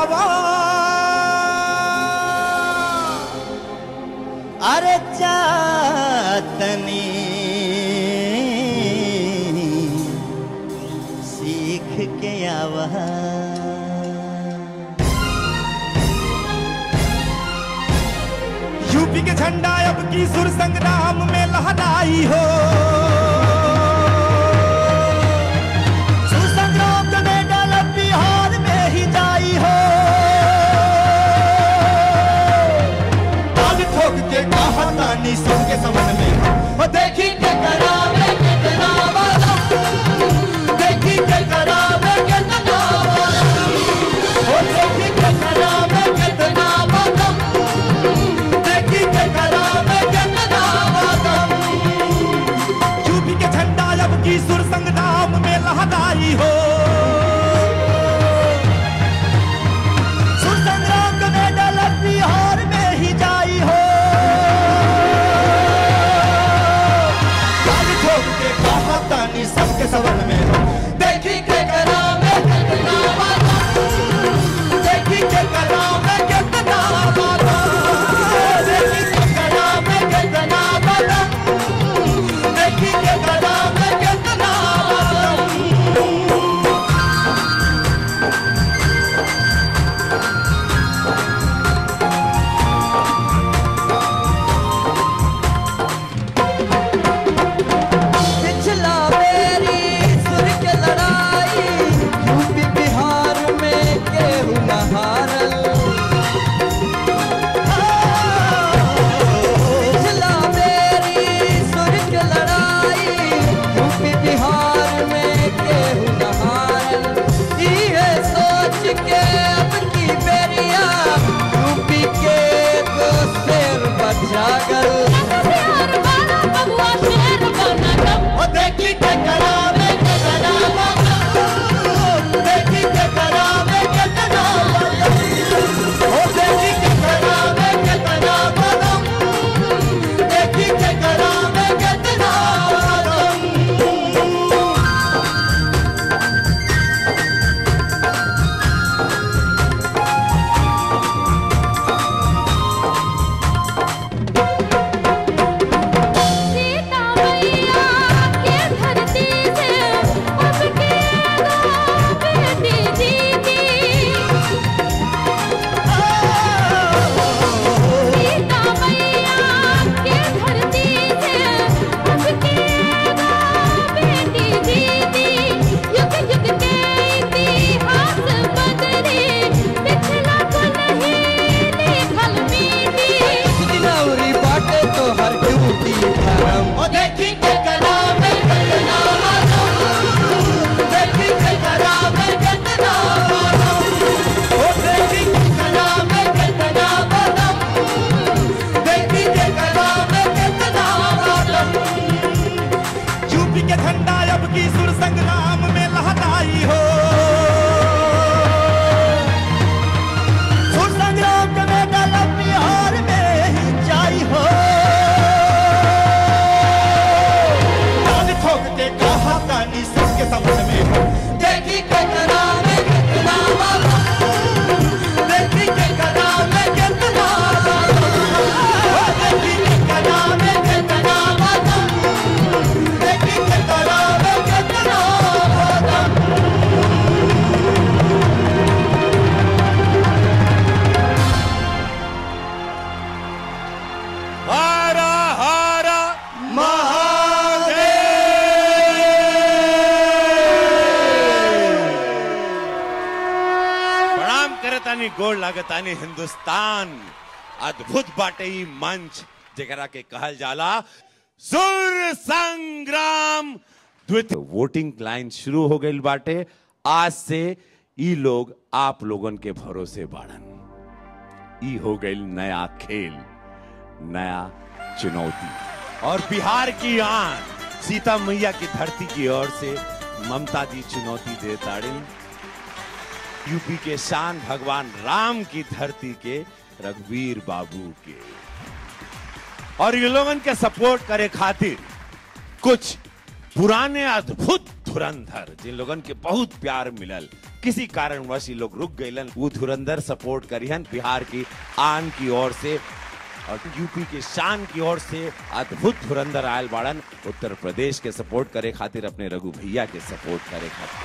आवा अरे चातनी सीख के आवा यूपी के झंडा अब की सुर संग्राम में लहराई हो सुर संग्राम का मेडल अब बिहार में ही जाई हो ताल ठोक के कहा तानी सबके समन में ओ देखी के करावे कितना वाला देखी के करावे कितना वाला ओ देखी के करावे कितना वाला देखी के करावे कितना वाला यूपी के झंडा अब की सुर संग्राम में लहराई हो सुर संग्राम का मेडल अब बिहार में ही जाई हो ताली ठोक के कहा तानी सबके सवन में देखी के करावे कितना वाला देखी के करावे कितना वाला देखी के करावे कितना वाला देखी के करावे कितना वाला पिछला मेरी सुर के लड़ाई यूपी बिहार में केहू न हारल पिछला मेरी सुर के लड़ाई यूपी बिहार में केहू न हारल इहे सोच के अब की बेरिया यूपी के को शेर बचागल ओ देखी के करावे के करावा देखी के करावे के करावा ओ देखी के करावे के करावा देखी के करावे के करावा सीता मैया के धरती से अब के दो बेटी जीती सीता मैया के धरती से अब के दो बेटी जीती युग युग के इतिहास बदले पिछला को नहीं लिखल मीठी दिनौरी बाटे तो हर ड्यूटी धर्म ओ देखी के करावे के करावा देखी के करावे के करावा ओ देखी के करावे के करावा देखी के करावे के करावा यूपी के झंडा अब की सुर संग्राम में लहराई हो सुर संग्राम का मेडल अब बिहार में ही जाई हो ताली ठोक के कहा तानी सबके समझ में हो देखी के करावे कितना वाला देखी के करावे कितना वाला ओ देखी के करावे कितना वाला देखी के करावे कितना वाला हारा हारा प्रणाम करतानी गोड़ लागतानी हिंदुस्तान अद्भुत बाटे ई मंच जेकरा के कहल जाला सुर संग्राम द्वितीय वोटिंग लाइन शुरू हो गई बाटे आज से ई लोग आप लोगन के भरोसे बाड़न ई हो गई नया खेल नया चुनौती और बिहार की आन सीता मैया की धरती की ओर से ममता जी चुनौती दे ताड़िन यूपी के शान भगवान राम की धरती के रघुवीर बाबू के और ये लोगन के सपोर्ट करे खातिर कुछ पुराने अद्भुत धुरंधर जिन लोगन के बहुत प्यार मिलल किसी कारणवश ये लोग रुक गए वो धुरंधर सपोर्ट करिहन बिहार की आन की ओर से और यूपी के शान की ओर से अद्भुत धुरंधर आयल बाड़न उत्तर प्रदेश के सपोर्ट करे खातिर अपने रघु भैया के सपोर्ट करे खातिर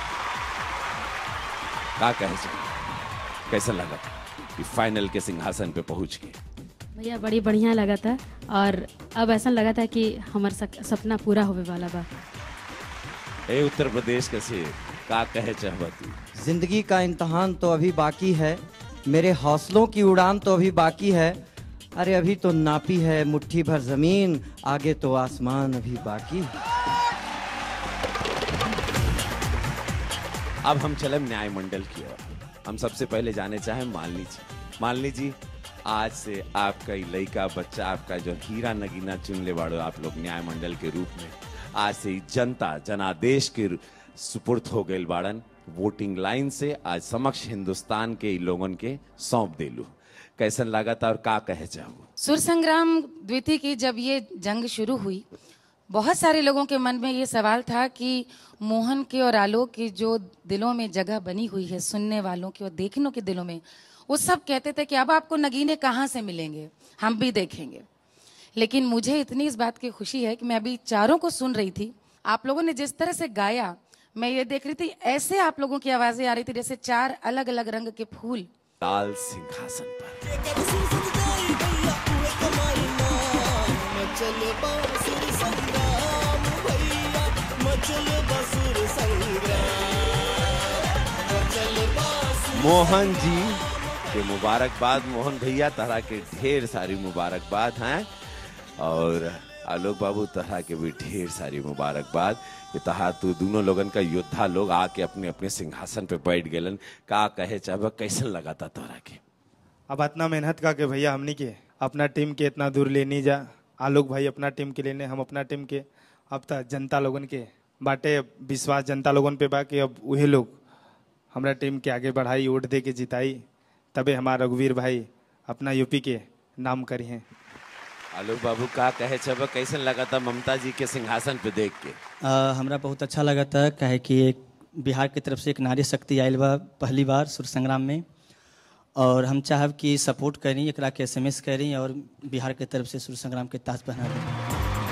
का कहे चाहिए कैसा लगा कि फाइनल के सिंहासन पे पहुंच के भैया बड़ी बढ़िया लगा था और अब ऐसा लगा था कि हमार सक- सपना पूरा होवे वाला बा ए उत्तर प्रदेश के से का कहे चाहबा तू जिंदगी का इम्तहान तो अभी बाकी है मेरे हौसलों की उड़ान तो अभी बाकी है अरे अभी तो नापी है मुट्ठी भर जमीन आगे तो आसमान अभी बाकी है अब हम चले न्याय मंडल की ओर हम सबसे पहले जाने चाहे मालनी जी मालनी जी आज से आपका ये लड़का बच्चा आपका जो हीरा नगीना चुन ले बाड़ो आप लोग न्याय मंडल के रूप में आज से ही जनता जनादेश के सुपुर्द हो गए बाड़न वोटिंग लाइन से आज समक्ष हिंदुस्तान के इ लोगन के सौंप देलू कैसन लागत और का कहे चाहू सुर संग्राम द्वितीय की जब ये जंग शुरू हुई बहुत सारे लोगों के मन में ये सवाल था कि मोहन के और आलोक की जो दिलों में जगह बनी हुई है सुनने वालों की और देखने के दिलों में वो सब कहते थे कि अब आपको नगीने कहाँ से मिलेंगे हम भी देखेंगे लेकिन मुझे इतनी इस बात की खुशी है कि मैं अभी चारों को सुन रही थी आप लोगों ने जिस तरह से गाया मैं ये देख रही थी ऐसे आप लोगों की आवाजें आ रही थी जैसे चार अलग अलग रंग के फूल लाल सिंहासन पर मोहन जी के मुबारकबाद मोहन भैया तरह के ढेर सारी मुबारकबाद हैं और आलोक बाबू तरह के भी ढेर सारी मुबारकबाद कि तहा तू दोनों लोगन का योद्धा लोग आके अपने अपने सिंहासन पे बैठ गेलन का कहे चाहे कैसन लगा था तोरा के अब इतना मेहनत का के भैया हमनी के अपना टीम के इतना दूर लेनी जा आलोक भाई अपना टीम के लेने हम अपना टीम के अब तक जनता लोगन के बाटे विश्वास जनता लोगन पे बा कि अब वही लोग हमरा टीम के आगे बढ़ाई वोट दे के जिताई तबे हमारा रघुवीर भाई अपना यूपी के नाम करी हैं आलोक बाबू का कहे छब कैसन लगा था ममता जी के सिंहासन पे देख के आ, हमरा बहुत अच्छा लगा था काहे कि एक बिहार की तरफ से एक नारी शक्ति आयल बा पहली बार सुर संग्राम में और हम चाहब कि सपोर्ट करी एकरा के एस एम एस करी और बिहार के तरफ से सुर संग्राम के ताज पहना दी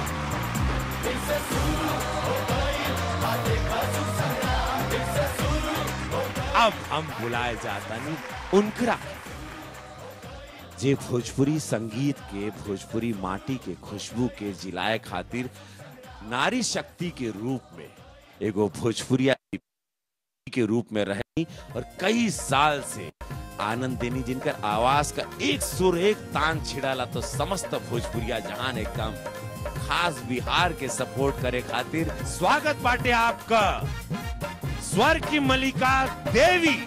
अब हम बुलाए जाता नहीं उनकरा जे भोजपुरी संगीत के भोजपुरी माटी के खुशबू के जिलाए खातिर नारी शक्ति के रूप में एगो भोजपुरिया के रूप में रही और कई साल से आनंद देनी जिनकर आवाज का एक सुर एक तान छिड़ाला तो समस्त भोजपुरिया जहान एकदम खास बिहार के सपोर्ट करे खातिर स्वागत बाटे आपका स्वर की मलिका देवी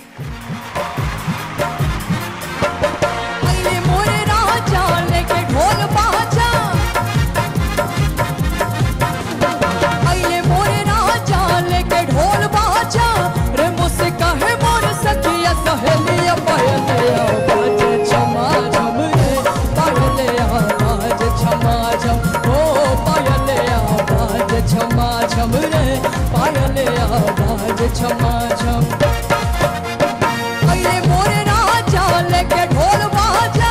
अरे मोरे राजा लेके ढोल बाजा अरे मोरे राजा लेके ढोल बाजा रे मुझसे कहे मोर सखिया सहेलिया पहलिया बाजे छमा झम रे पहलिया बाजे छमा झम ओ पहलिया बाजे छमा झम रे पहलिया बाजे छमा झम अरे मोरे राजा लेके ढोल बाजा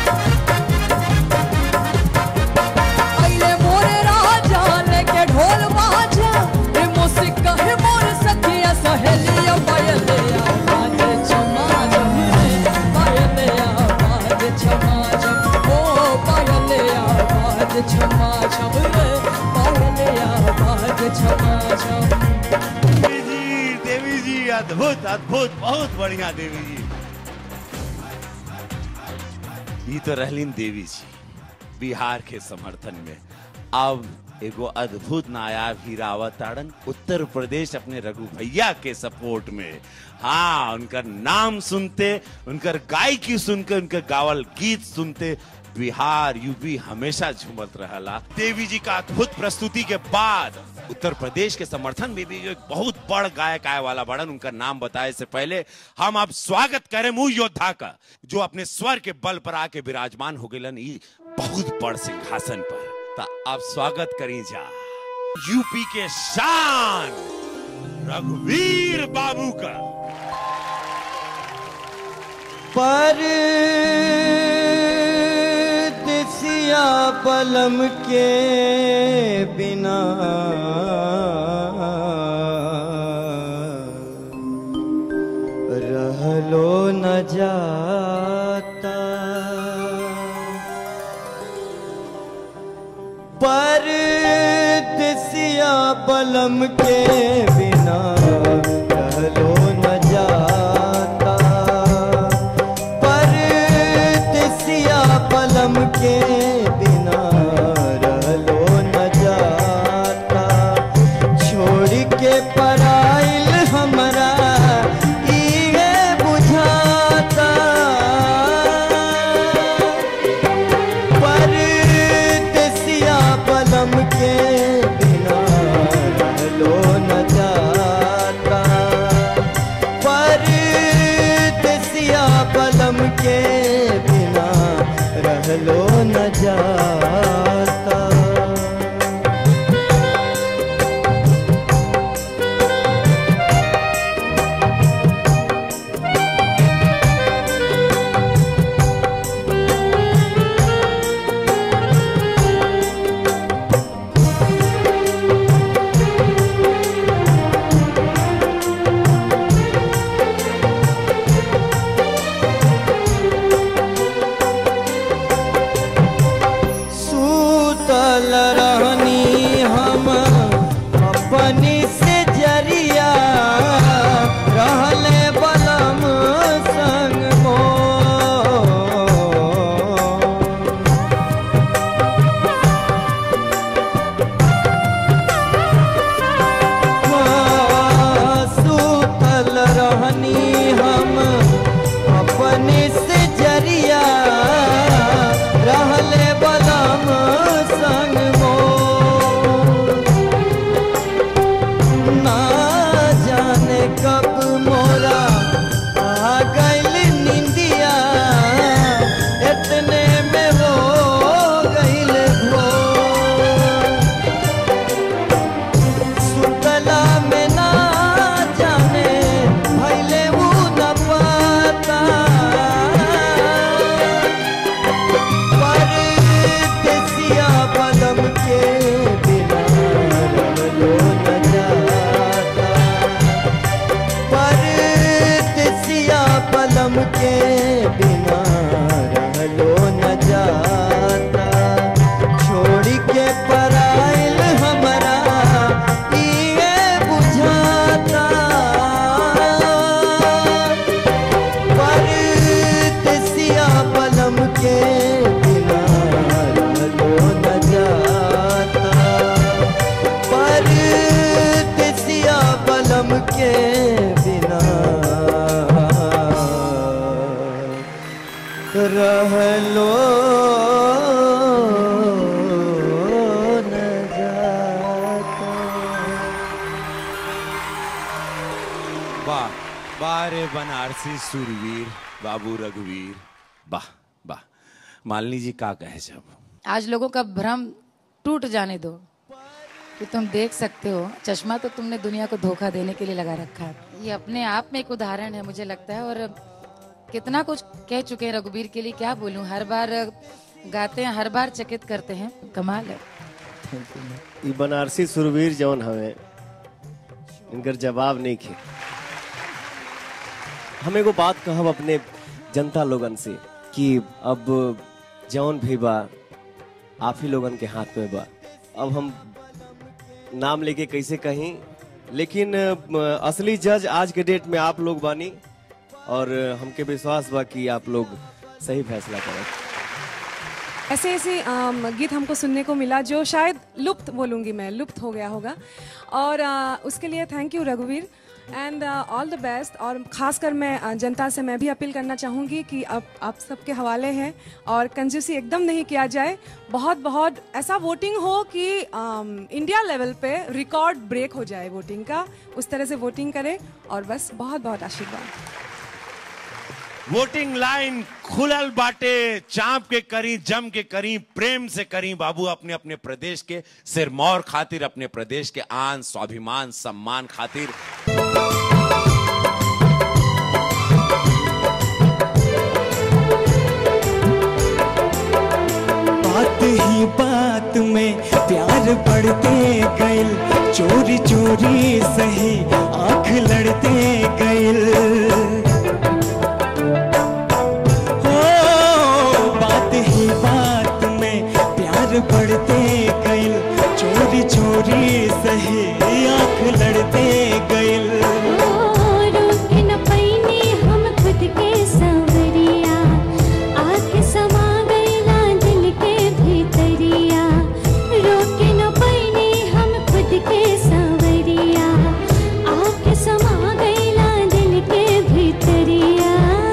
अरे मोरे राजा लेके ढोल बाजा रे मुझसे कहे मोर सखिया सहेलिया पायलिया बाजे छमा झम रे पायलिया बाजे छमा झम ओ पायलिया बाजे छमा झम रे पायलिया बाजे छमा झम देवी जी देवी जी अद्भुत अद्भुत बहुत बढ़िया देवी जी ये तो रहलीन देवी जी बिहार के समर्थन में अब एगो अद्भुत नायाब हीरा ताड़न उत्तर प्रदेश अपने रघु भैया के सपोर्ट में हाँ उनका नाम सुनते उनकर गायकी सुनकर उनके गावल गीत सुनते बिहार यूपी हमेशा झूमत रहला देवी जी का अद्भुत प्रस्तुति के बाद उत्तर प्रदेश के समर्थन में भी एक बहुत बड़ गायक आए वाला बड़न उनका नाम बताए से पहले हम अब स्वागत करें मुंह योद्धा का जो अपने स्वर के बल पर आके विराजमान हो गए ई बहुत बड़ सिंहासन पर ता आप स्वागत करी जा यूपी के शान रघुवीर बाबू का पर दिसिया पलम के बिना रहलो न जाता पर दिसिया पलम के बिना रहलो न जाता पर दिसिया पलम के बिना रहलो न जाता छोड़ के पराइल हमरा इहे बुझाता परदेसिया पलम के बिना रहलो न जाता परदेसिया पलम के बिना रहलो न जाता सूतल रहनी हम अपनी से जरिया रहले बलम संग मोर। सूतल रहनी हम अपने से जरिया रहले बलम संग मोर। ना जाने कब मोरा आ गइल निंदिया इतने में हो गइल भोर सुतला में ना जाने भइले उ न पता परदेसिया पलम के बिना रहलो न जाता परदेसिया पलम के बिना रहलो न जाता छोड़ के पराइल हमरा इहे बुझाता परदेसिया पलम के बिना रहलो न जाता परदेसिया पलम के बिना रहलो न जाता वाह वाह रे बनारसी सुरवीर बाबू रघुवीर वाह वाह मालिनी जी का कहे जब आज लोगों का भ्रम टूट जाने दो कि तुम देख सकते हो चश्मा तो तुमने दुनिया को धोखा देने के लिए लगा रखा है ये अपने आप में एक उदाहरण है मुझे लगता है और कितना कुछ कह चुके हैं रघुवीर के लिए क्या बोलूं हर बार गाते हैं हर बार चकित करते हैं कमाल है ई बनारसी सुरवीर जौन हवे इनकर जवाब नहीं खे हम एगो बात कहब अपने जनता लोगन से कि अब जौन भी बा आप ही लोगन के हाथ में बा अब हम नाम लेके कैसे कहीं लेकिन अ, असली जज आज के डेट में आप लोग बानी और हमके विश्वास बा कि आप लोग सही फैसला करें ऐसे ऐसे अम, गीत हमको सुनने को मिला जो शायद लुप्त बोलूँगी मैं लुप्त हो गया होगा और अ, उसके लिए थैंक यू रघुवीर एंड ऑल द बेस्ट और ख़ासकर मैं अ, जनता से मैं भी अपील करना चाहूँगी कि अब आप सबके हवाले हैं और कंजूसी एकदम नहीं किया जाए बहुत बहुत ऐसा वोटिंग हो कि अम, इंडिया लेवल पे रिकॉर्ड ब्रेक हो जाए वोटिंग का उस तरह से वोटिंग करें और बस बहुत बहुत आशीर्वाद वोटिंग लाइन खुलल बाटे चाप के करी जम के करी प्रेम से करी बाबू अपने अपने प्रदेश के सिरमौर खातिर अपने प्रदेश के आन स्वाभिमान सम्मान खातिर प्यार बढ़ते गइल चोरी चोरी सही आंख लड़ते गइल हो बात ही बात में प्यार बढ़ते गइल चोरी चोरी सही आंख लड़ते गइल रोक न पैनी हम खुद के सांवरिया आके समा गईला दिल के भीतरिया रोक न पैनी हम खुद के सांवरिया आके समा गईला दिल के भीतरिया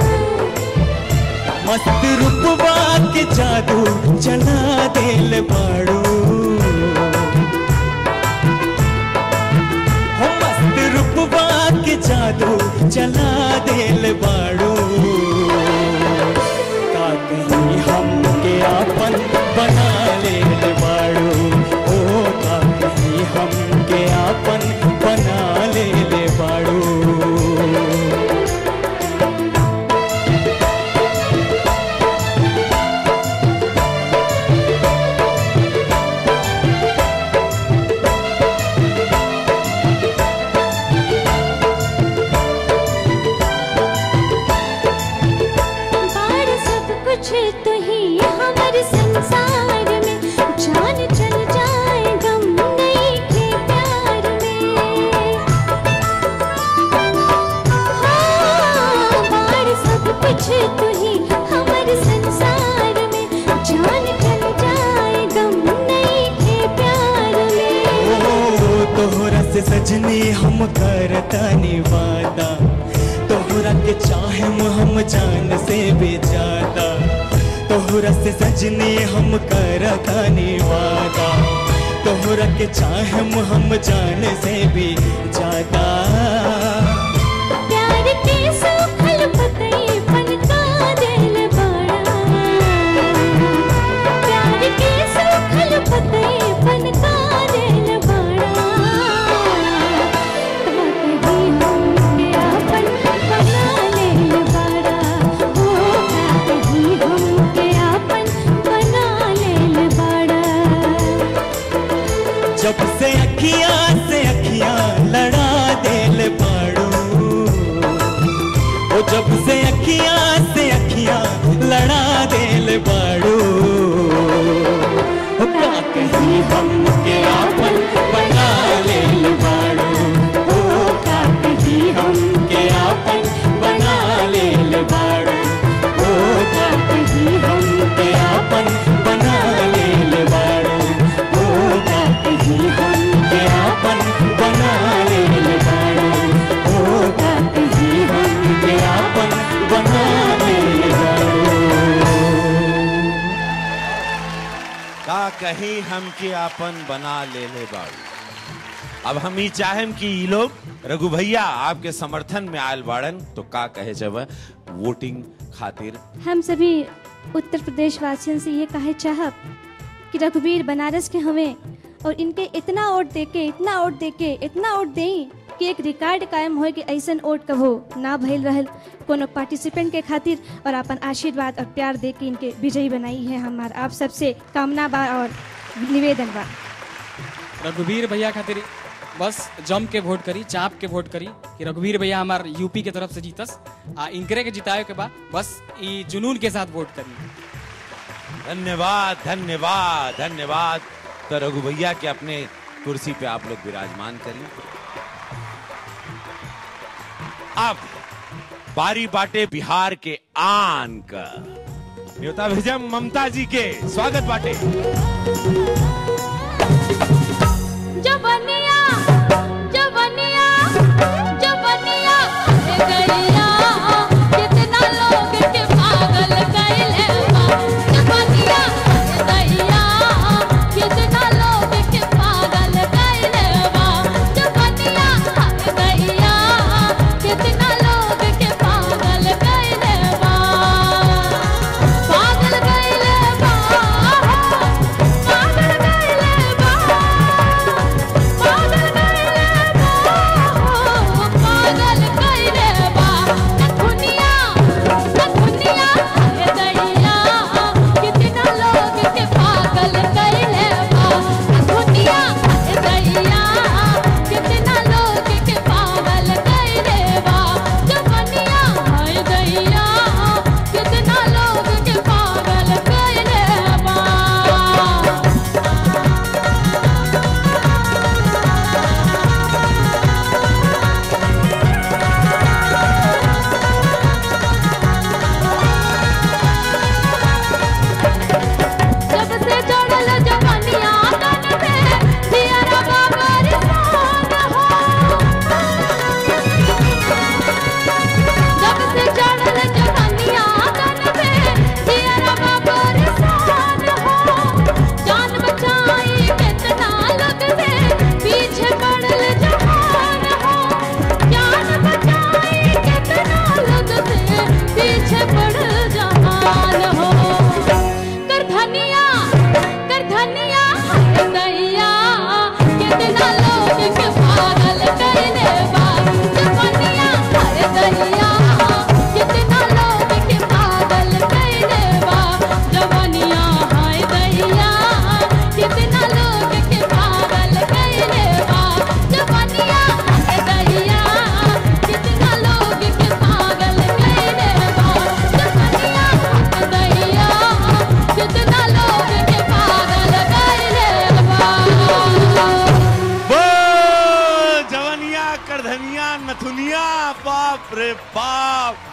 मस्त रूपवा के जादू चला दिल बाड़ू हो मस्त रूपवा के जादू चला दिल बाड़ू का कहीं हम के आपन बना ले बाड़ू ओ का कहीं हम के आपन बना ले बाड़ू बार सब कुछ तो ही हमारे संसार में जान चल जाए गम नहीं के प्यार में हाँ, बार सब कुछ तो ही हमारे संसार में जान चल जाए गम नहीं के प्यार में ओ तोहरा से सजनी हम करतानी वादा तोहरा के चाहम हम जान से भी ज्यादा तोहरा से सजनी हम करतानी वादा तोहरा के चाहम हम जान से भी ज्यादा प्यार के सूखल पतई पनका दिल बड़ा प्यार के सूखल पतई पनका दिल बड़ा कहीं हमके आपन बना लेल बड़ा हो कहीं हमके आपन बना लेल बड़ा जब से अखियां से अखियां लड़ा दिल बाड़ू ओ जब से अखियां से अखियां लड़ा दिल बाड़ू ओ का कहीं हम के आपन बना लेल बाड़ू ओ का कहीं हम के आपन बना लेल बाड़ू ओ का कहीं हम के आपन बना लेल बाड़ू ओ का कहीं हम के आपन बना लेल बाड़ू ओ का कहीं हम के आपन बना लेल बाड़ू का कहीं हम के आपन बना ले ले बाड़ू अब हम ही चाहेम कि ई लोग रघु भैया आपके समर्थन में आयल बाड़न तो का कहे जब वोटिंग खातिर हम सभी उत्तर प्रदेश वासियों से ये कहे चाहब कि रघुवीर बनारस के हमें और इनके इतना वोट देके इतना वोट देके इतना वोट दें कि एक रिकॉर्ड कायम हो कि ऐसा वोट कभो ना भइल रहल कोनो पार्टिसिपेंट के खातिर और अपन आशीर्वाद और प्यार दे के इनके विजयी बनाई है हमार आप सबसे कामना बा और निवेदन बा रघुवीर भैया खातिर बस जम के वोट करी चाप के वोट करी कि रघुवीर भैया हमार यूपी के तरफ से जीतस आ इनकरे के जिताए के बाद बस ई जुनून के साथ वोट करी धन्यवाद धन्यवाद धन्यवाद तो रघु भैया के अपने कुर्सी पे आप लोग विराजमान करिए अब बारी बाटे बिहार के आन का न्योता भेजम ममता जी के स्वागत बाटे जवनिया जवनिया जवनिया गैया कितना लोग के पागल कैले बा जवनिया गैया कितना लोग के पागल कैले बा जवनिया गैया कितना लोग के पागल कैले बा पागल कैले बा पागल कैले बा पागल कैले बा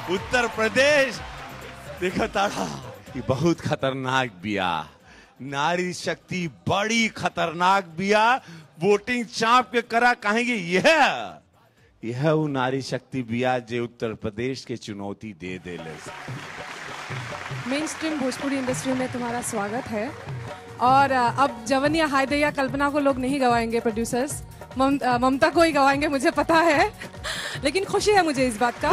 उत्तर प्रदेश देखो ताड़ा ये बहुत खतरनाक बिया नारी शक्ति बड़ी खतरनाक बिया वोटिंग चाप के करा कहेंगे यह यह वो नारी शक्ति बिया जे उत्तर प्रदेश के चुनौती दे दे ले मेन स्ट्रीम भोजपुरी इंडस्ट्री में तुम्हारा स्वागत है और अ, अब जवनिया हायदैया कल्पना को लोग नहीं गवाएंगे प्रोड्यूसर्स मम, अ, ममता को ही गवाएंगे मुझे पता है लेकिन खुशी है मुझे इस बात का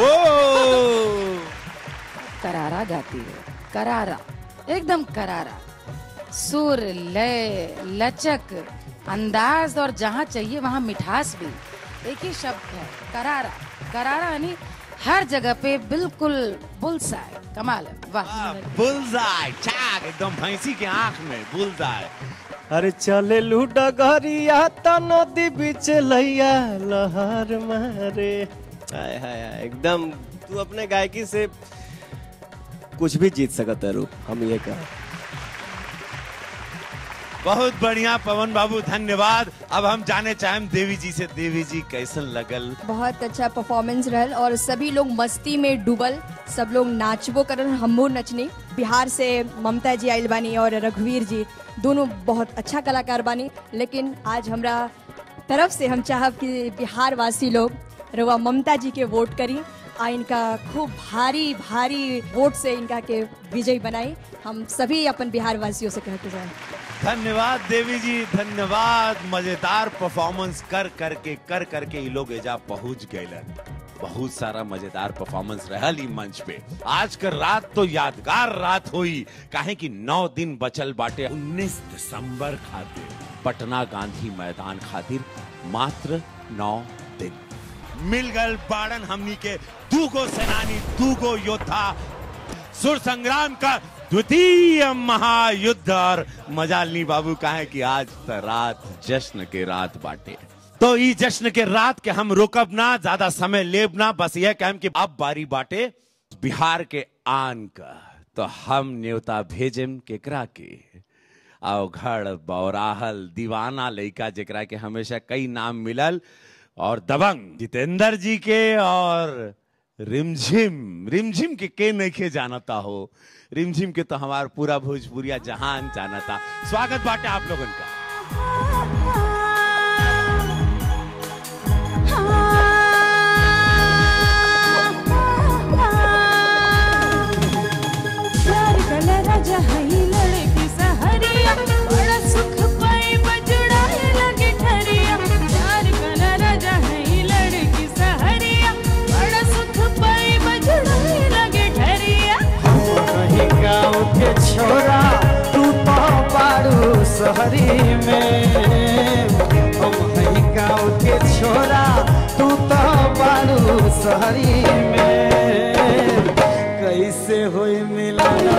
करारा गाती है करारा एकदम करारा सुर लय लचक अंदाज और जहाँ चाहिए वहाँ मिठास भी एक ही शब्द है करारा करारा यानी हर जगह पे बिल्कुल बुलसाए कमाल है वाह बुलजाय चाक एकदम भैंसी के आंख में बुलजाय अरे चले लूडा गरिया त नदी बीच लैया लहर मारे हाय हाय हाय एकदम तू अपने गायकी से कुछ भी जीत सकत है रूप हम ये कह बहुत बढ़िया पवन बाबू धन्यवाद अब हम जाने चाहें देवी जी से देवी जी कैसन लगल बहुत अच्छा परफॉर्मेंस रहल और सभी लोग मस्ती में डूबल सब लोग नाचबो करल हमो नचनी बिहार से ममता जी आइल बानी और रघुवीर जी दोनों बहुत अच्छा कलाकार बानी लेकिन आज हमरा तरफ से हम चाहब कि बिहार वासी लोग रवा ममता जी के वोट करी आ इनका खूब भारी भारी वोट से इनका के विजयी बनाई हम सभी अपन बिहार वासियों से कहते जाए धन्यवाद देवी जी धन्यवाद मजेदार परफॉर्मेंस कर करके कर करके ये लोग एजा पहुंच गए बहुत सारा मजेदार परफॉर्मेंस रहल ई मंच पे आज कर रात तो यादगार रात हुई काहे कि नौ दिन बचल बाटे 19 दिसंबर खातिर पटना गांधी मैदान खातिर मात्र नौ दिन मिल गल बाड़न हमनी के दूगो सेनानी दूगो योद्धा सुर संग्राम का द्वितीय महायुद्ध और मजालनी बाबू कहे कि आज त रात जश्न के रात बाटे तो ई जश्न के रात के हम रोकब ना ज्यादा समय लेब ना बस यह कहम कि अब बारी बाटे बिहार के आन का तो हम न्योता भेजम केकरा के अवघड़ बौराहल दीवाना लइका जेकरा के हमेशा कई नाम मिलल और दबंग जितेंद्र जी के और रिमझिम रिमझिम के के नहीं जानता हो रिमझिम के तो हमार पूरा भोजपुरिया जहान जानता स्वागत बाटे आप लोगन का प्यार कला राजा हई लड़की सहरिया बड़ा सुख पाई बजुड़ाए लगे ठरिया प्यार कला राजा हई लड़की सहरिया बड़ा सुख पाई बजुड़ाए लगे ठरिया कहीं गाँव के छोरा तू तो पारू शहरी में हम कहीं गाँव के छोरा तू तो पारू शहरी में कैसे होई मिलन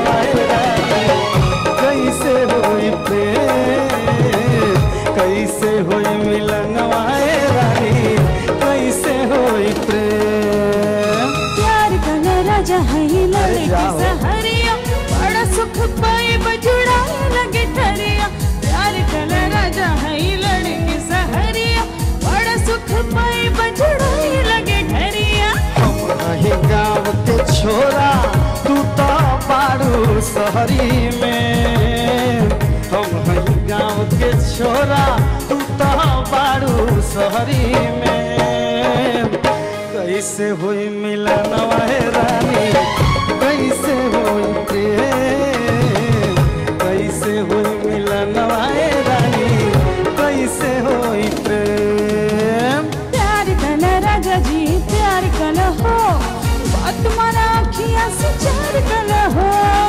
कैसे होई प्रेम कैसे होई मिलन रानी कैसे होई प्रेम प्यार कला राजा हई लड़की जाओ। सहरिया बड़ा सुख पाई बजुड़ाए लगे ठरिया प्यार कला राजा हई लड़की सहरिया बड़ा सुख पाई बजुड़ाए लगे ठरिया वही गाँव के छोरा तू तो पारू शहरी में हम वही गाँव के छोरा तू तो पारू शहरी में कैसे हुई मिलन वाहे रानी कैसे हुई प्रेम कैसे हुई मिलन वाहे रानी कैसे हुई प्रेम प्यार कला राजा जी प्यार कला हो बात मारा अखियां से चार कला हो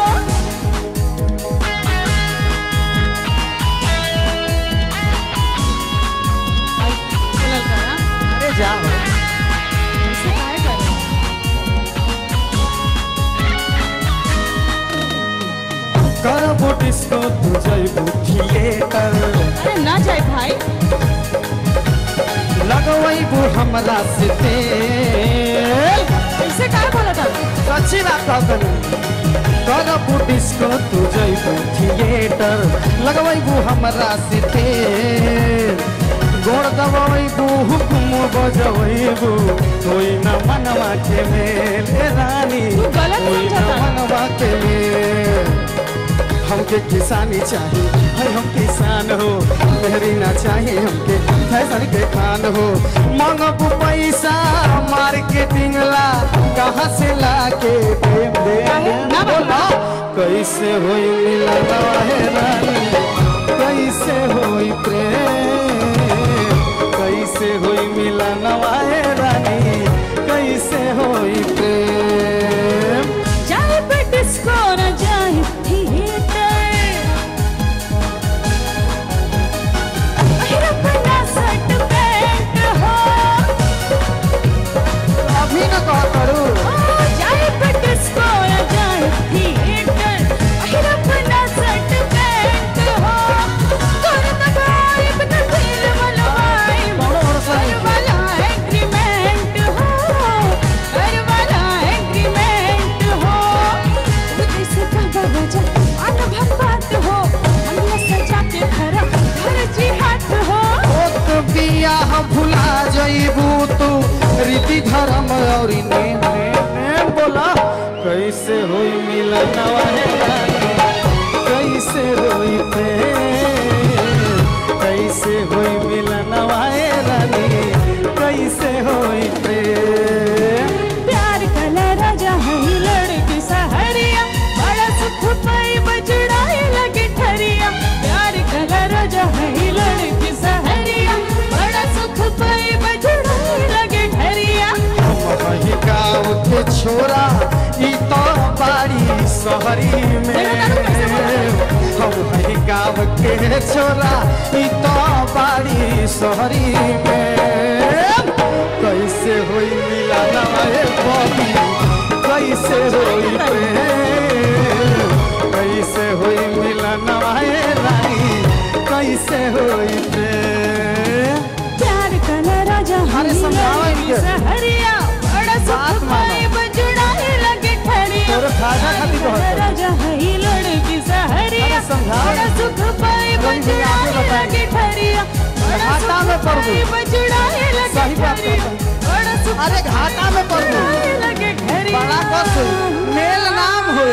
अरे जाओ करबो डिस्को तू जइबू थिएटर अरे ना जाए भाई लगवैबू हमरा से तेल ऐसे का बोला था सच्ची बात कहतनी करबू डिस्को तू जइबू थिएटर लगवैबू हमरा से तेल गोड़ दबाइबू हुकुम बजबू कोई न मनवा के मेल ए रानी कोई न मनवा के मेल हमके किसानी चाहिए है हम किसान हो मेहरी ना चाहिए हमके फैशन के खान हो मांगबू पैसा मार्केटिंग ला कहाँ से ला के देम देम बोला कैसे होई मिलन है रानी कैसे होई प्रेम कैसे होई मिलन है रानी कैसे होई प्रेम जाए पे डिस्को न जाए थिएटर अपना शर्ट पैंट हो अभी न कहा करू जाए पे डिस्को न जाए थिएटर अपना शर्ट पैंट हो कर दबाए बिना दिल वाला कर वाला एग्रीमेंट हो कर वाला एग्रीमेंट हो जैसे कहा राजा अनुभव बात हो हमने सजा के खरा घर जी हाथ हो तो बियाह भुला जइबू तू रीति धर्म और नेम नेम नेम बोला कैसे होई मिलन है रानी कैसे होई प्रेम कैसे होई मिलन है रानी कैसे होई प्रेम प्यार कला राजा है लड़की सहरिया बड़ा सुख पाई बजड़ाए लगे ठरिया प्यार कला राजा है लड़की सहरिया बड़ा सुख पाई बजड़ाए लगे ठरिया वही गाँव के छोरा ई तो बाड़ी शहरी में हम वही गाँव के छोरा ई तो बाड़ी शहरी में कैसे होई मिलन ए बबी कैसे होई प्रेम कैसे होई मिलन ए रानी कैसे होई प्रेम प्यार कला राजा है अरे समझाओ लड़की इनके। सहरिया बड़ा सुख पाई बजड़ाए लगे ठरिया तोरे फायदा खातिर प्यार कहत कला राजा है लड़की सहरिया बड़ा सुख पाई बजड़ाए लगे ठरिया बड़ा घाटा में सुख पड़ पाई गई। बजड़ाए लगे सही बात ठरिया बड़ा सुख अरे घाटा में पड़ गई। बजड़ाए लगे ठरिया बड़ा कस हुई। मेल नाम हुई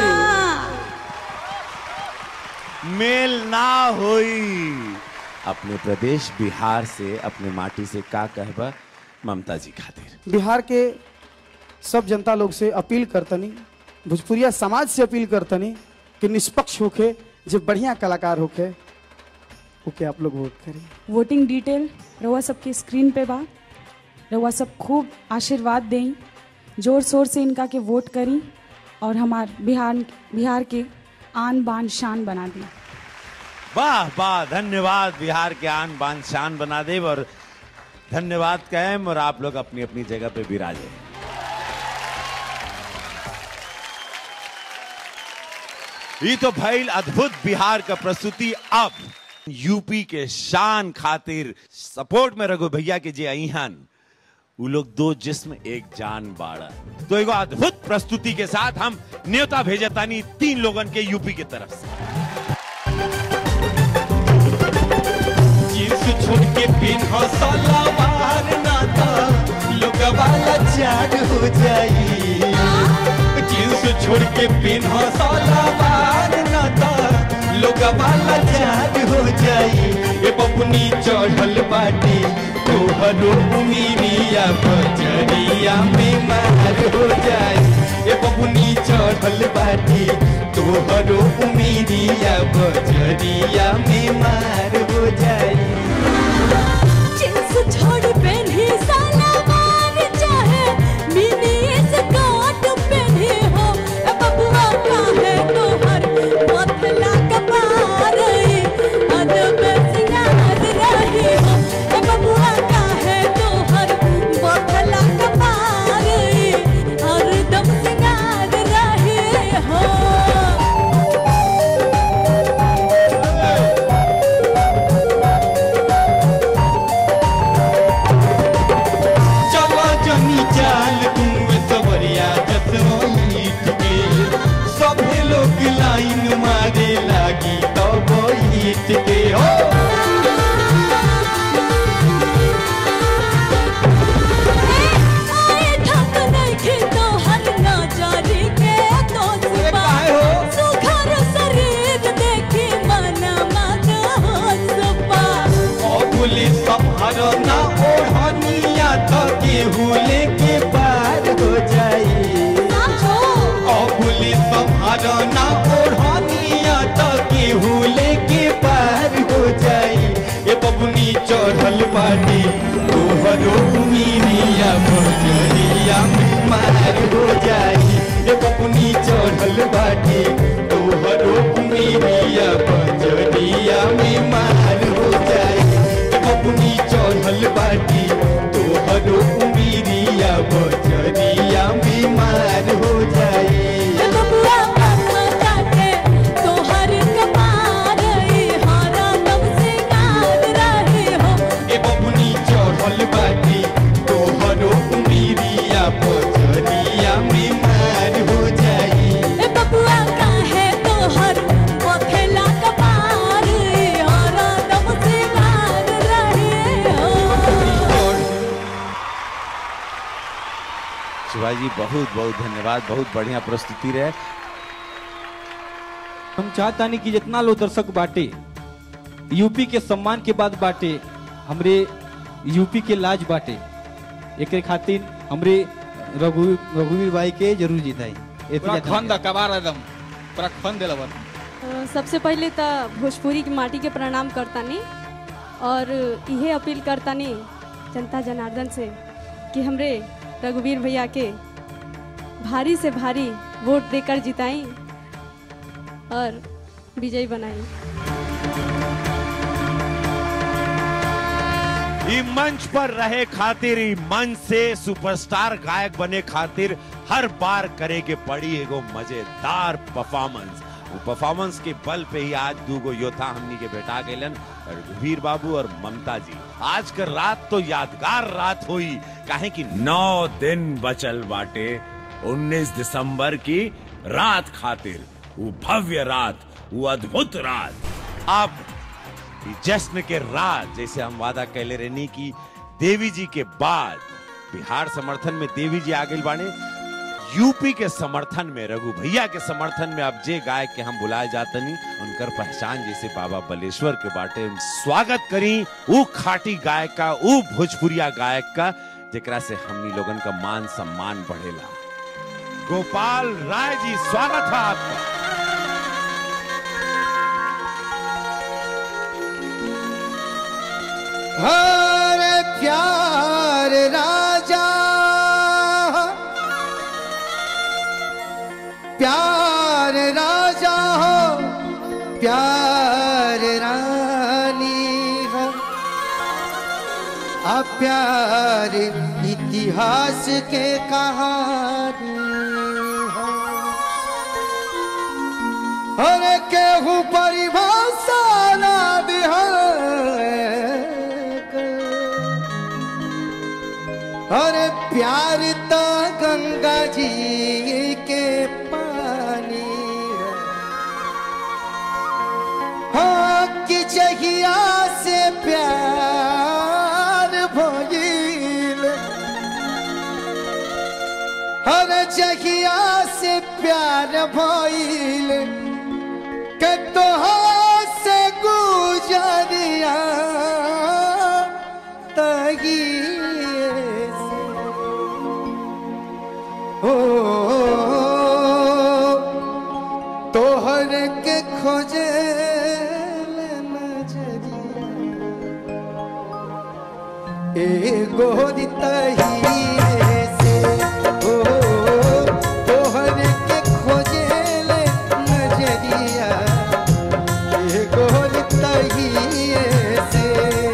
मेल ना होई अपने प्रदेश बिहार से अपने माटी से का कहबा ममता जी खातिर बिहार के सब जनता लोग से अपील करतनी भोजपुरिया समाज से अपील करतनी कि निष्पक्ष होके जो बढ़िया कलाकार होके ओके आप लोग वोट करें वोटिंग डिटेल रउआ सबके स्क्रीन पे बा रउआ सब खूब आशीर्वाद दें जोर शोर से इनका के वोट करी और हमार बिहार बिहार के आन बान शान बना दी वाह वाह धन्यवाद बिहार के आन बान शान बना दे और धन्यवाद कैम और आप लोग अपनी अपनी जगह पे विराजे ये तो भइल अद्भुत बिहार का प्रस्तुति अब यूपी के शान खातिर सपोर्ट में रघु भैया के जे अहन वो लोग दो जिस्म एक जान बाड़ा तो एगो अद्भुत प्रस्तुति के साथ हम न्योता भेजतानी तीन लोगन के यूपी के तरफ से जींस छोड़ के पिन्हो सलवार नाता लोग वाला जाग हो जाई जींस छोड़ के पिन्हो सलवार नाता लोग वाला जाग हो जाई ए बबुनी चढ़ल बाटी तोहरो उमीरिया बजरिया में मार हो जाई ए बबुनी चढ़ल बाटी तोहरो उमीरिया बजरिया में मार हो जाई जींस छोड़ पहनी सलवार चाहे मिनी स्कर्ट पहनी हो ए बबुआ काहे तोहर पतला कपार अदब सिंगार रही हो ए बबुआ काहे तोहर पतला कपार हरदम सिंगार रही हो तुम्हारा ना ओढ़ानिया तो केहू लेके पार हो जाई ए बबुनी चढ़ल बाटी तोहरो उमीरिया बजरिया में मार हो जाई ए बबुनी चढ़ल बाटी तोहरो उमीरिया बजरिया में मार हो जाई ए बबुनी चढ़ल बाटी तोहरो उमीरिया बजरिया में मार हो जाई बबुआ मामा काटे तोहर कपार हारा नव से गाल रहे हो ए बबुनी चढ़ल बाटी तोहरो उमीरिया बजरिया में मार हो जाई ए बबुआ काहे तोहर पथेला कपार हारा नव से गाल रहे हो शिवाजी बहुत बहुत धन्यवाद बहुत बढ़िया प्रस्तुति रहे हम चाहतानी कि जितना लोग दर्शक बाटे यूपी के सम्मान के बाद बाटे हमरे यूपी के लाज बाटे एक खातिर हमरे रघु रघुवीर भाई के जरूर जिताई पूरा खंद कबार एकदम पूरा खंद देला बन अ, सबसे पहले तो भोजपुरी की माटी के प्रणाम करतानी और इहे अपील करतानी जनता जनार्दन से कि हमरे रघुवीर भैया के भारी से भारी वोट देकर जिताई और विजयी बनाई ई मंच पर रहे खातिर ई मंच से सुपरस्टार गायक बने खातिर हर बार करे के पड़ी एगो मजेदार परफॉर्मेंस वो परफॉर्मेंस के बल पे ही आज दूगो योद्धा हमनी के बैठा गेलन रघुवीर बाबू और ममता जी आज कर रात तो यादगार रात हुई काहे कि नौ दिन बचल बाटे 19 दिसंबर की रात खातिर वो भव्य रात वो अद्भुत रात अब ई जश्न के राज जैसे हम वादा कैले रहनी की देवी जी के बाद बिहार समर्थन में देवी जी आगे बाने यूपी के समर्थन में रघु भैया के समर्थन में अब जे गायक के हम बुलाए जातनी उनकर पहचान जैसे बाबा बलेश्वर के बाटे उन स्वागत करी ऊ खाटी गायक का ऊ भोजपुरिया गायक का जेकरा से हमनी लोगन का मान सम्मान बढ़ेला गोपाल राय जी स्वागत है आपका हर प्यार राजा प्यार राजा हो प्यार रानी हो आ प्यार इतिहास के कहानी हो अरे केहू परिभाषा ना दिहल अरे प्यार तो गंगा जी के पानी है। हाँ कि जहिया से प्यार भइल हर जहिया से प्यार भइल के तोहार से गुजरिया तगिए से हो तोहर के खोजे एगो तहिए से ओ तोहर के खोजे नजरिया एगो तहिए से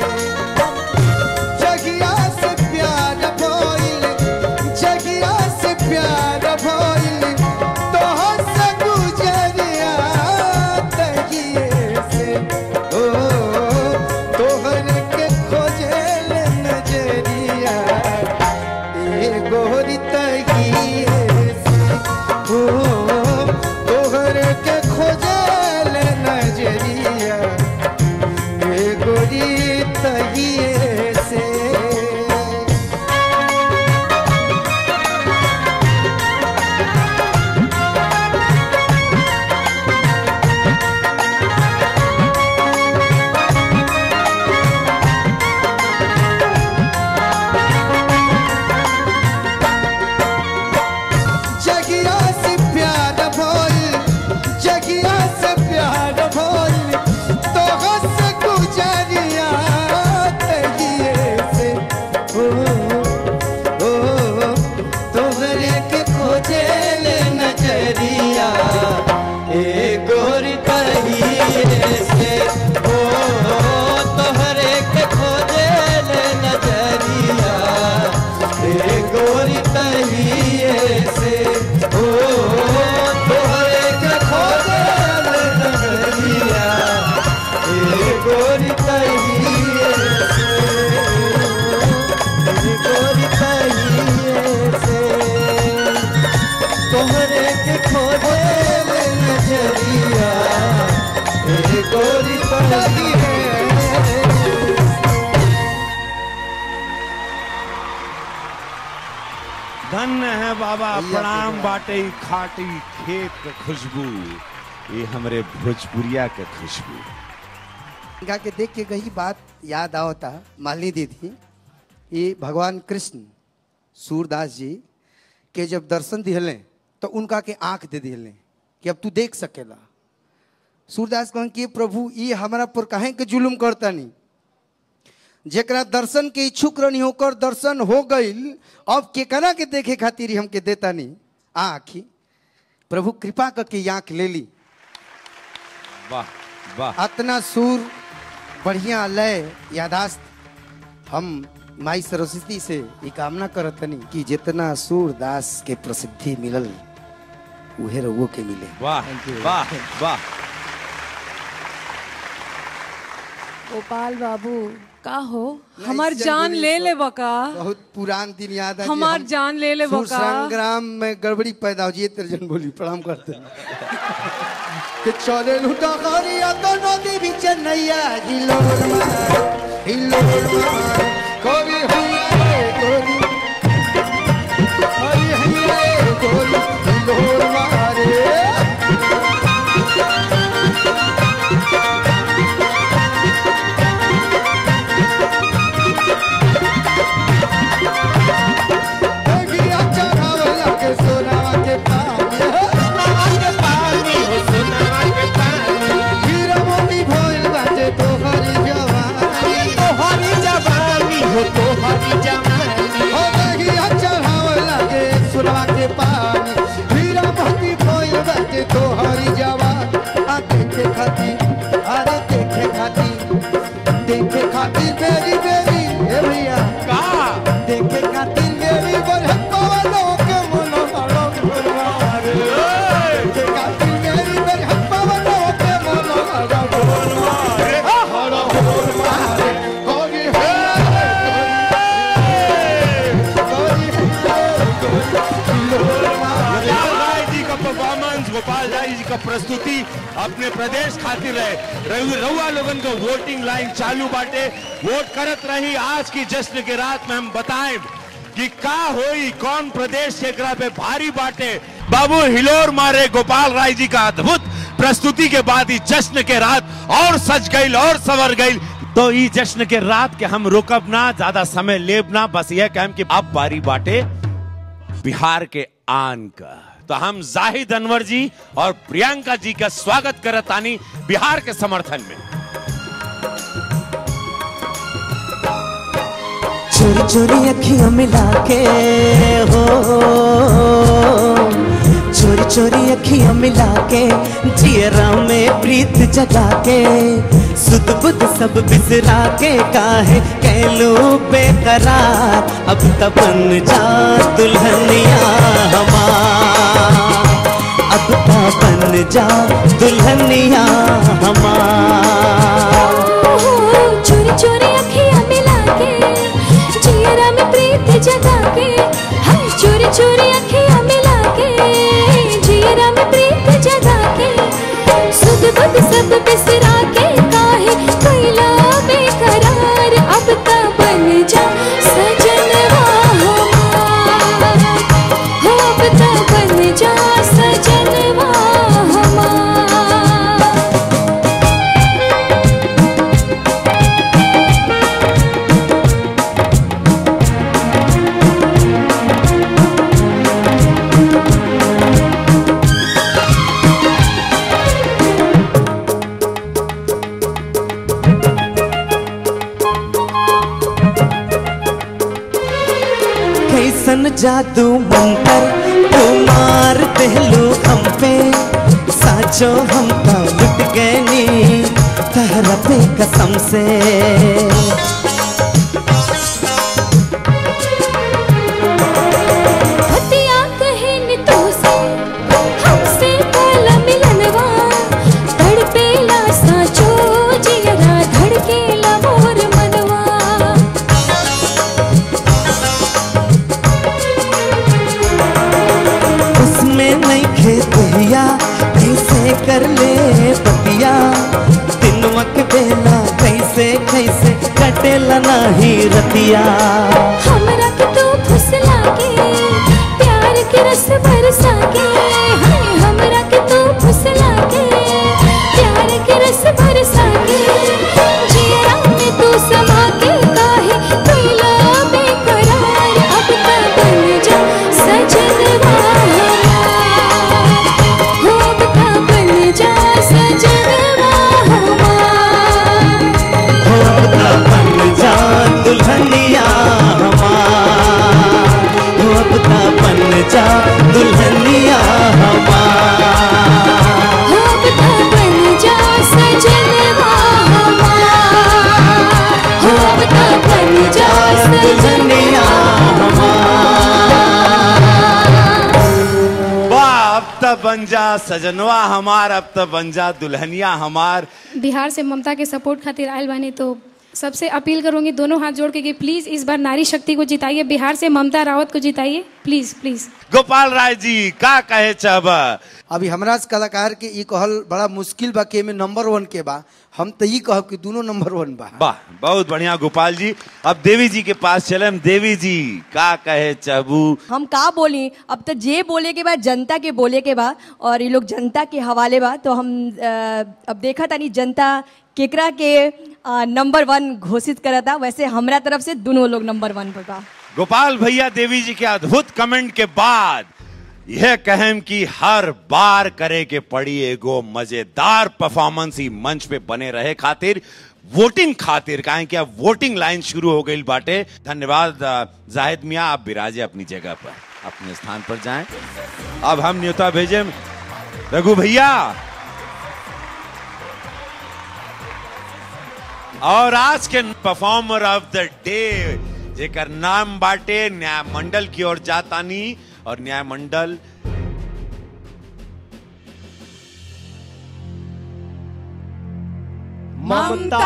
जगिया से प्यार भइल जगिया से प्यार भइल तोहर से गुजरिया तगिए से ओ तोहर के खोजेल नजरिया एगो तगिए से ओ तोहर के खोजेल नजरिया एगो तगिए से जगिया से प्यार भो धन्य है बाबा प्रणाम बाटे ई खाटी खेत के खुशबू ये हमरे भोजपुरिया के खुशबू गा के देख के कही बात याद आवता मालिनी दीदी ये भगवान कृष्ण सूरदास जी के जब दर्शन दिहले तो उनका के आंख दे दिहले कि अब तू देख सकेला सूरदास कहन कि प्रभु ये हमारा पर काहे के जुलुम करता नहीं जेकरा दर्शन के इच्छुक रहनी होकर दर्शन हो गईल अब केकरा के देखे खातिर ही हमके देता नहीं आँखी प्रभु कृपा करके ये आँख ले ली वाह वाह अतना सुर बढ़िया लय यादाश्त हम माई सरस्वती से ये कामना करतनी कि जितना सूरदास के प्रसिद्धि मिलल उहे रउओ के मिले वाह वाह वाह गोपाल बाबू का हो नहीं, हमार जन जान बोली ले तो ले बका बहुत पुरान दिन याद है हमार जान ले ले बका संग्राम में गड़बड़ी पैदा हो जी तर्जन बोली प्रणाम करते हैं। कि चले लुटा करिया तो नदी भी चन्नैया हिलोर मार हिलोर मार कोरी हैया रे कोरी कोरी हैया रे कोरी हिलोर मारे देखिया चढ़ावला के सोनावा के पानी सोनावा के पानी हो सोनावा के पानी हीरा मोती भइल बाटे तोहरी जवानी तोहरी जवानी हो तोहरी जवानी हो देखिया चढ़ावला के सोनावा के पानी हीरा मोती भइल बाटे तोहरी जवानी आ देखे खातिर अरे देखे खातिर देखे खातिर बेरी बेरी ए भैया का देखे खातिर बेरी बरहत पवनों के मनो हरो गुरवारे देखे खातिर बेरी बरहत पवनों के मनो हरो गुरवारे हरो गुरवारे कोरी है गोपाल राय जी का परफॉर्मेंस गोपाल राय जी का प्रस्तुति अपने प्रदेश खातिर है रघु- रउआ लोगन को वोटिंग लाइन चालू बाटे वोट करत रही आज की जश्न के रात में हम बताएं कि का होई कौन प्रदेश के एकरा पे भारी बाटे बाबू हिलोर मारे गोपाल राय जी का अद्भुत प्रस्तुति के बाद ही जश्न के रात और सज गई और सवर गई तो ई जश्न के रात के हम रुकब ना ज्यादा समय लेब ना बस यह कहम कि अब बारी बाटे बिहार के आन का तो हम जाहिद अनवर जी और प्रियंका जी का स्वागत करतानी बिहार के समर्थन में चोरी चोरी अखियां मिला के हो चोरी चोरी अखियां मिला के जियरा में प्रीत जगा के सुध बुध सब बिसरा के काहे कहलू बेकरार अब तब बन जा दुल्हनिया हमार अब तब बन जा दुल्हनिया हमार चोरी चोरी अखियां मिला के जियरा में प्रीत जगा के हम चोरी चोरी अखियां मिला के जियरा में प्रीत जगा के सुध बुध सब बिसरा के काहे कैला बेकरार अब ता बन जा सजनवा हमार हो अब ता बन जा सजनवा हमार कैसन जादू मंतर तू मार देलू हम पे साचो हम तो लुट गए नी तहरा पे कसम से हतिया कहे नि तो से हमसे पहला मिलनवा तड़पेला साचो जियरा धड़केला मोर मनवा उसमें नहीं खेतिया कैसे कर ले पतिया दिनवा के बेला कैसे कैसे कटेला नाही रतिया हमरा के तू फुसला के के रस बरसा के हाय हमरा के तू फुसला के प्यार के रस बरसा के जिया में तू समा के काहे कैला बेकरार अब तक बन जा सजनवा हमार हो अब तक बन जा सजनवा हमार हो अब ता बन जा दुल्हनिया हमार हो अब ता बन जा दुल्हनिया हमार हो अब तक बन जा सजनवा हमार हो अब तक बन जा सजनवा वाह अब तब बन जा सजनवा हमार अब तब बन जा दुल्हनिया हमार बिहार से ममता के सपोर्ट खातिर आयल बानी तो सबसे अपील करूंगी दोनों हाथ जोड़ के कि प्लीज इस बार नारी शक्ति को जिताइए बिहार से ममता रावत को जिताइए प्लीज प्लीज गोपाल राय जी का कहे चाहबा अभी हमरा से कलाकार के ई कहल बड़ा मुश्किल बा के में नंबर वन के बा हम तो ई कहब कि दोनों नंबर वन बा वाह बहुत बढ़िया गोपाल जी अब देवी जी के पास चले हम देवी जी का कहे चाहबू हम का बोली अब तो जे बोले के बाद जनता के बोले के बाद और ये लोग जनता के हवाले बा तो हम अ, अब देखा तानी जनता केकरा के अ, नंबर वन घोषित करता वैसे हमरा तरफ से दोनों लोग नंबर वन पर बा गोपाल भैया देवी जी के अद्भुत कमेंट के बाद यह कहम कि हर बार करे के पड़ी एगो मजेदार परफॉर्मेंस ही मंच पे बने रहे खातिर वोटिंग खातिर काहे कि अब वोटिंग लाइन शुरू हो गई बाटे धन्यवाद अ, जाहिद मियाँ आप विराजे अपनी जगह पर अपने स्थान पर जाएं अब हम न्योता भेजे रघु भैया और आज के परफॉर्मर ऑफ द डे जेकर नाम बाटे न्याय मंडल की ओर जातानी और न्याय मंडल ममता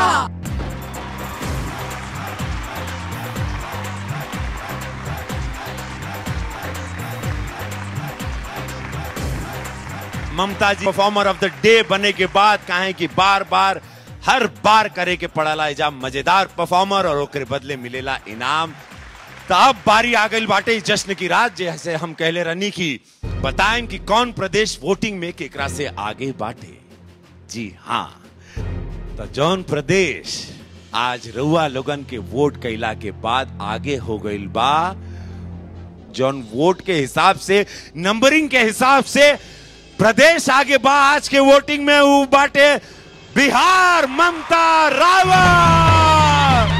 ममता जी परफॉर्मर ऑफ द डे बने के बाद कहे कि बार बार हर बार करे के पड़ाला एजा मजेदार परफॉर्मर और ओकरे बदले मिलेला इनाम तो अब बारी आ गई बाटे इस जश्न की रात जैसे हम कहले रनी की बताएं कि कौन प्रदेश वोटिंग में केकरा से आगे बाटे जी हाँ तो जौन प्रदेश आज रउआ लोगन के वोट कैला के बाद आगे हो गईल बा जौन वोट के हिसाब से नंबरिंग के हिसाब से प्रदेश आगे बा आज के वोटिंग में ऊ बाटे बिहार ममता रावत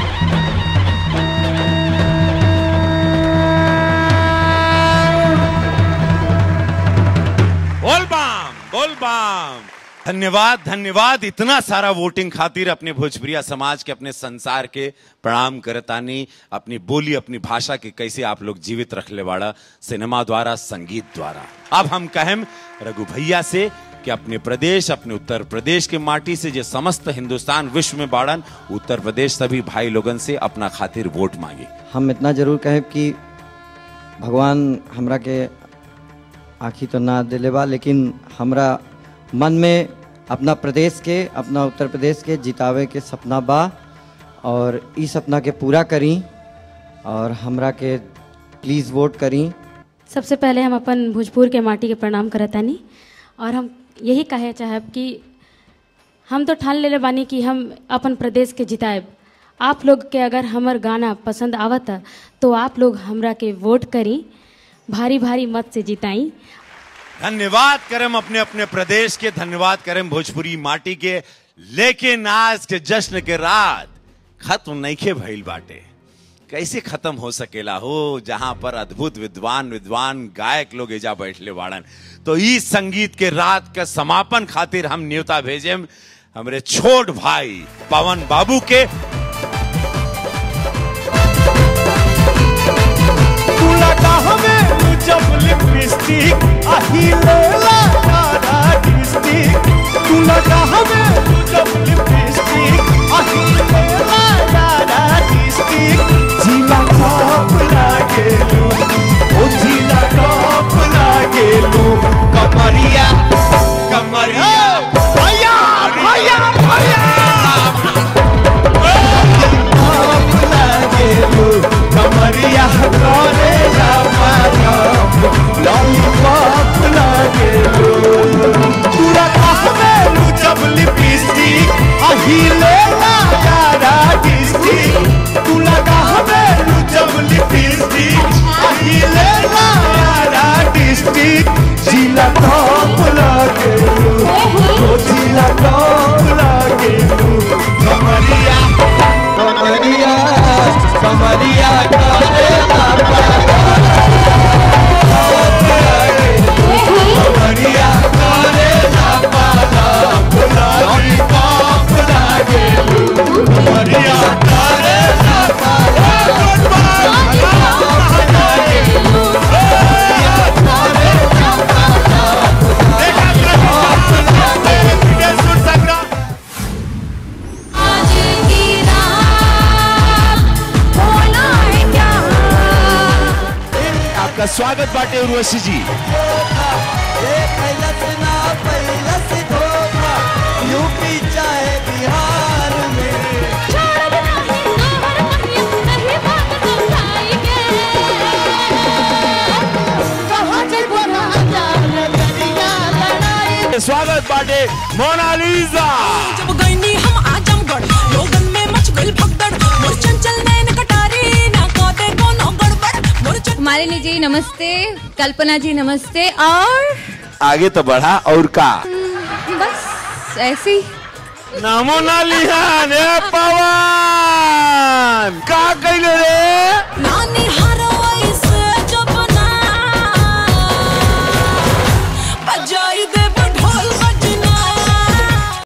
बोल बाम बोल बाम धन्यवाद धन्यवाद इतना सारा वोटिंग खातिर अपने भोजपुरिया समाज के अपने संसार के प्रणाम करतानी अपनी बोली अपनी भाषा के कैसे आप लोग जीवित रखले वाड़ा सिनेमा द्वारा संगीत द्वारा अब हम कहें रघु भैया से कि अपने प्रदेश अपने उत्तर प्रदेश के माटी से जो समस्त हिंदुस्तान विश्व में बाड़न उत्तर प्रदेश सभी भाई लोगन से अपना खातिर वोट मांगे हम इतना जरूर कहें कि भगवान हमरा के आखी तो ना दिले बा लेकिन हमरा मन में अपना प्रदेश के अपना उत्तर प्रदेश के जितावे के सपना बा और इस सपना के पूरा करी और हमरा के प्लीज़ वोट करी सबसे पहले हम अपन भोजपुर के माटी के प्रणाम करतानी और हम यही कहे चाहब कि हम तो ठान लेले बानी कि हम अपन प्रदेश के जिताएब आप लोग के अगर हमर गाना पसंद आवता तो आप लोग हमरा के वोट करी भारी भारी मत से जिताई धन्यवाद करम अपने अपने प्रदेश के धन्यवाद करम भोजपुरी माटी के लेकिन आज के जश्न के रात खत्म नईखे भइल बाटे कैसे खत्म हो सकेला हो जहां पर अद्भुत विद्वान विद्वान गायक लोग एजा बैठले बाड़न तो इस संगीत के रात का समापन खातिर हम न्योता भेजेम हमरे छोट भाई पवन बाबू के तू लगा हमें जब लिपस्टिक अहिले लारा डिस्टिक तू लगा हमें जब लिपस्टिक अहिले लारा डिस्टिक जिला टॉप लागेलू ओ जिला टॉप लागेलू कमरिया कमरिया भैया भैया भैया टॉप लागेलू कमरिया करे जा मारा स्वागत बाटे उर्वशी जी यूपी चाहे बिहार में स्वागत बाटे मोनालिसा जब गईनी हम आजमगढ़ लोगन में मच गइल भगदड़ मोर चंचल नैन कटारी ना कोते कोनो गड़बड़ मोर मालिनी जी नमस्ते कल्पना जी नमस्ते और आगे तो बढ़ा और का बस ऐसे ही नामो ना लिहान ए पवन का कइले रे नानी हारो